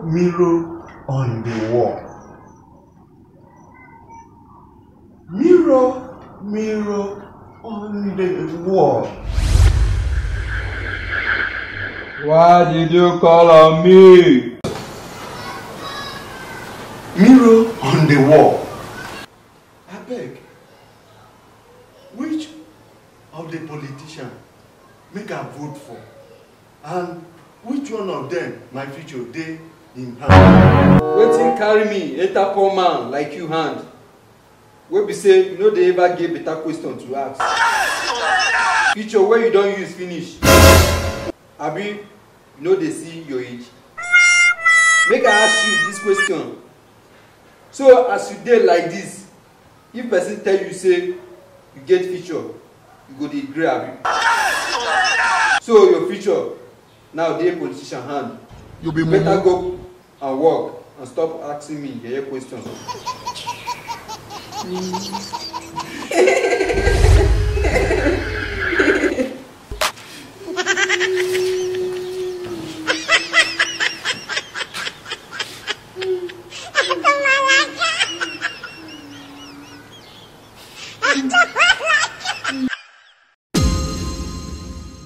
mirror on the wall. Mirror, mirror on the wall. Why did you call on me? Mirror on the wall. Abeg, which of the politician make I vote for? And which one of them my future dey in hand? Wetin carry me enter poor man like you hand? Wey be say you no dey ever get better question to ask. Future wey you don use finish. Abi you no dey see your age? Make I ask you dis question. So as you dey like dis, if person tell you say you get future, you go dey gree abi? So your future now dey politician hand. You be better mumu. go and work and stop asking me yeye question.